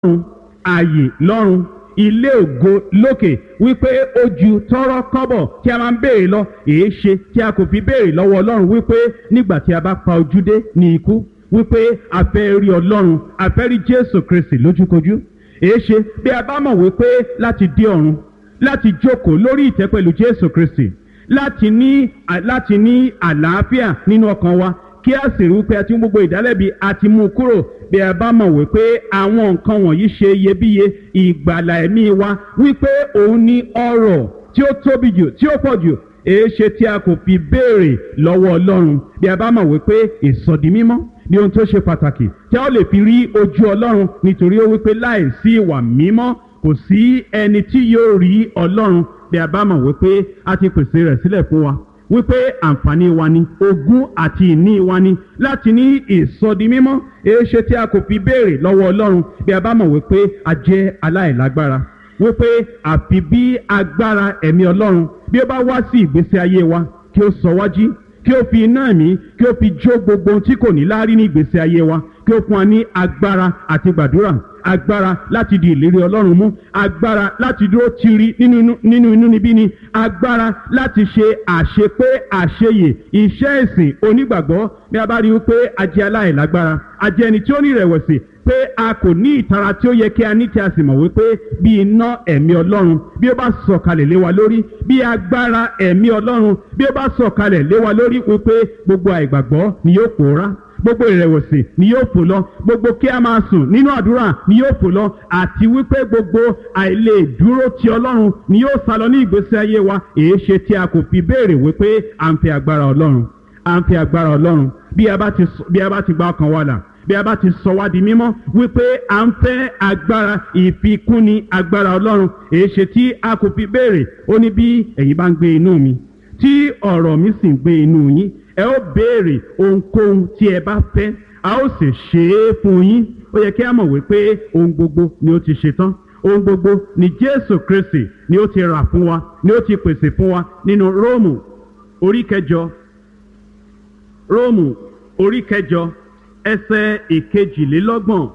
ọ̀run ààyè lọ́run ilé ògo lókè wípé ó ju tọrọ kọ́bọ̀ tí a máa ń béèrè lọ èé ṣe tí a kò fi béèrè lọ́wọ́ ọlọ́run wípé nígbà tí a bá pa ojú dé ní ikú wípé a fẹ́ rí ọlọ́run a fẹ́ rí jésù kristi lójúkojú èé ṣe bí a bá mọ̀ wípé láti dé ọ̀run láti jókòó lórí ìtẹ́ pẹ̀lú jésù kristi láti ní láti ní àlàáfíà nínú ọkàn wa kí a sì rí wípé a ti mú gbogbo ìdálẹ́bi a ti mú kúrò bí a bá mọ̀ wípé àwọn nǹkan wọ̀nyí ṣe iyebíye ìgbàlà ẹ̀mí wa wípé òun ní ọrọ̀ tí ó tóbi jù tí ó pọ̀ jù èéṣe tí a kò fi béèrè lọ́wọ́ ọlọ́run bí a bá mọ̀ wípé ìsọdi mímọ́ ní ohun tó ṣe pàtàkì tí a ó lè fi rí ojú ọlọ́run nítorí ó wípé láì sí ìwà mímọ́ kò sí ẹni tí yóò rí ọlọ́run bí a bá mọ̀ wípé a ti pèsè rẹ̀ sílẹ̀ fún wa wípé àǹfààní wa ni ogún àti ìní wa ni láti ní ìsọdi mímọ́ èéṣe tí a kò fi béèrè lọ́wọ́ ọlọ́run bí a bá mọ̀ wípé a jẹ́ aláìlágbára wípé àfi bí agbára ẹ̀mí ọlọ́run bí ó bá wá sí ìgbésí ayé wa kí ó sọ wájú kí ó fi iná ẹ̀mí kí ó fi jó gbogbo ohun tí kò ní láárí ní ìgbésí ayé wa kí ó fún wa ní agbára àti gbàdúrà agbára láti di ìlérí ọlọ́run mú agbára láti dúró tiri nínú inú níbí ni agbára láti ṣe àṣepé àṣeyè iṣẹ́ ìsìn onígbàgbọ́ bí a bá rí wípé a jẹ́ aláìlágbára a jẹ́ ẹni tí ó ní ìrẹ̀wẹ̀sì pé a kò ní ìtara tí ó yẹ kí a ní tí a sì mọ̀ wípé bí iná ẹ̀mí ọlọ́run bí ó bá sọ̀kalẹ̀ lé wa lórí bí agbára ẹ̀mí ọlọ́run bí ó bá sọ̀kalẹ̀ lé wa lórí wípé gbogbo àìgbàgbọ́ ni yóò pòórá gbogbo ìrẹ̀wẹ̀sì ni yóò fò lọ gbogbo kí a máa sùn nínú àdúrà ni yóò fò lọ àti wípé gbogbo àìlè dúró ti ọlọ́run ni yóò sá lọ ní ìgbésí ayé wa èé ṣe tí a kò fi béèrè wípé à ń fi agbára ọlọ́run à ń fi agbára ọlọ́run bí a bá ti bí a bá ti gba ọkàn wa là bí a bá ti sọ wá di mímọ́ wípé à ń fẹ́ agbára ìfikúnni agbára ọlọ́run èé ṣe tí a kò fi béèrè ó ní bí ẹ̀yin bá ń gbé inú mi tí ọ̀rọ̀ mi sì ń gbé inú yín ẹ ó béèrè ohunkóhun tí ẹ bá fẹ́ a ó sì ṣe é fún yín ó yẹ kí a mọ̀ wípé ohun gbogbo ni ó ti ṣe tán ohun gbogbo ni jésù kristi ni ó ti rà fún wa ni ó ti pèsè fún wa nínú róòmù orí kẹjọ róòmù orí kẹjọ ẹsẹ ìkejìlélọ́gbọ̀n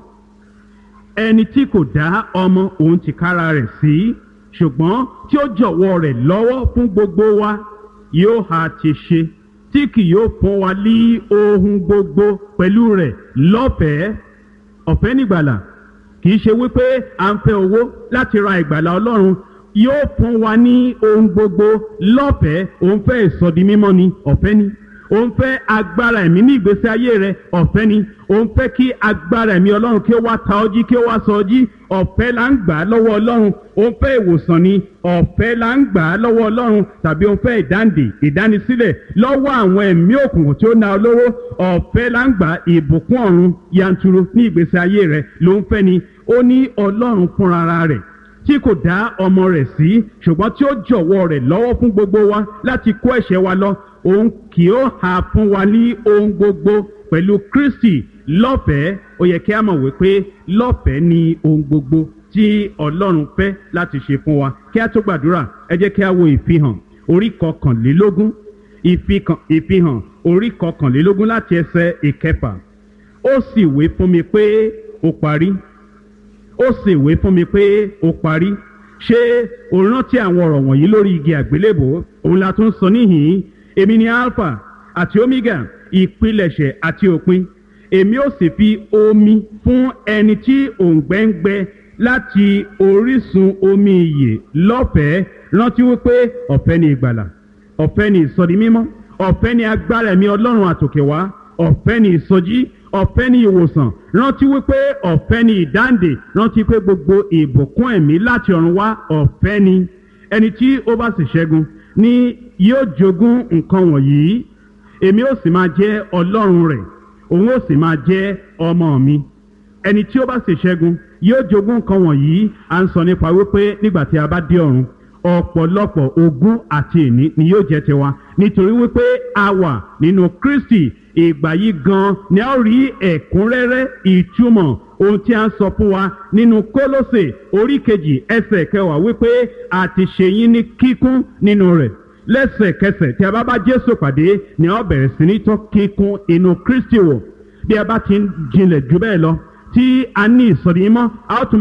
ẹni tí kò dá ọmọ òun tìkára rẹ̀ sí ṣùgbọ́n tí ó jọ̀wọ́ rẹ̀ lọ́wọ́ fún gbogbo wa yóò ha ti ṣe tí kì yóò fún wa ní ohun gbogbo pẹ̀lú rẹ̀ lọ́fẹ̀ẹ́ ọ̀fẹ́ nígbàlà kì í ṣe wípé à ń fẹ́ owó láti ra ìgbàlà ọlọ́run yóò fún wa ní ohun gbogbo lọ́fẹ̀ẹ́ òun fẹ́ ìsọdi mímọ́ ni ọ̀fẹ́ ni òun fẹ́ agbára ẹ̀mí ní ìgbésí ayé rẹ ọ̀fẹ́ ni òun fẹ́ kí agbára ẹ̀mí ọlọ́run kí ó wá ta ọjí kí ó wá sọ ọjí ọ̀fẹ́ là ń gbà á lọ́wọ́ ọlọ́run òun fẹ́ ìwòsàn ni ọ̀fẹ́ là ń gbà á lọ́wọ́ ọlọ́run tàbí òun fẹ́ ìdáǹdè ìdánisílẹ̀ lọ́wọ́ àwọn ẹ̀mí òkùnkùn tí ó na olówó ọ̀fẹ́ là ń gbà ìbùkún ọ̀run yanturu ní ìgbésí ayé rẹ ló ń fẹ́ ni ó ní ọlọ́run fúnra rẹ̀ tí kò dá ọmọ rẹ̀ sí ṣùgbọ́n tí ó jọ̀wọ́ rẹ̀ lọ́wọ́ fún gbogbo wa láti kó ẹ̀ṣẹ̀ wa lọ òun kì ó hà fún wa ní ohun gbogbo pẹ̀lú kristi lọ́fẹ̀ẹ́ ó yẹ kí a mọ̀ wípé lọ́fẹ̀ẹ́ ni ohun gbogbo tí ọlọ́run fẹ́ láti ṣe fún wa kí a tó gbàdúrà ẹ jẹ́ kí a wo ìfihàn orí kọkànlélógún ìfihàn orí kọkànlélógún láti ẹsẹ̀ ìkẹfà ó sì wé fún mi pé ó parí ó sì wé fún mi pé ó parí ṣé o rántí àwọn ọ̀rọ̀ wọ̀nyí lórí igi àgbélébò òun la tún sọ níhìn-ín èmi ni alpha àti omega ìpilẹ̀ṣẹ̀ àti òpin èmi ó sì fi omi fún ẹni tí òǹgbẹ́ ń gbẹ láti orísun omi ìyè lọ́fẹ̀ẹ́ rántí wípé ọ̀fẹ́ ni ìgbàlà ọ̀fẹ́ ni ìsọdi mímọ́ ọ̀fẹ́ ni agbára ẹ̀mí ọlọ́run àtòkè wá ọ̀fẹ́ ni ìsọjí ọ̀fẹ́ ni ìwòsàn rántí wípé ọ̀fẹ́ ni ìdáǹdè rántí pé gbogbo ìbùkún ẹ̀mí láti ọ̀run wá ọ̀fẹ́ ni ẹni tí ó bá sì ṣẹ́gun ni yóò jogún nǹkan wọ̀nyí èmi ó sì máa jẹ́ ọlọ́run rẹ̀ òun ó sì máa jẹ́ ọmọ mi ẹni tí ó bá sì ṣẹ́gun yóò jogún nǹkan wọ̀nyí à ń sọ nípa wípé nígbà tí a bá dé ọ̀run ọ̀pọ̀lọpọ̀ ogún àti ìní ni yóò jẹ́ tiwa nítorí wípé a wà nínú kristi ìgbà yìí gan ni a ó rí ẹ̀kúnrẹ́rẹ́ ìtumọ̀ ohun tí a ń sọ fún wa nínú kólósè orí kejì ẹsẹ̀ kẹwàá wípé a ti ṣe yín ní kíkún nínú rẹ̀ lẹ́sẹ̀kẹsẹ̀ tí a bá bá jésù pàdé ni a ó bẹ̀rẹ̀ sí ní tọ́ kíkún inú kristi wò bí a bá ti ń jinlẹ̀ jù bẹ́ẹ̀ lọ tí a ní ìsọ̀rí mọ́ a ó tún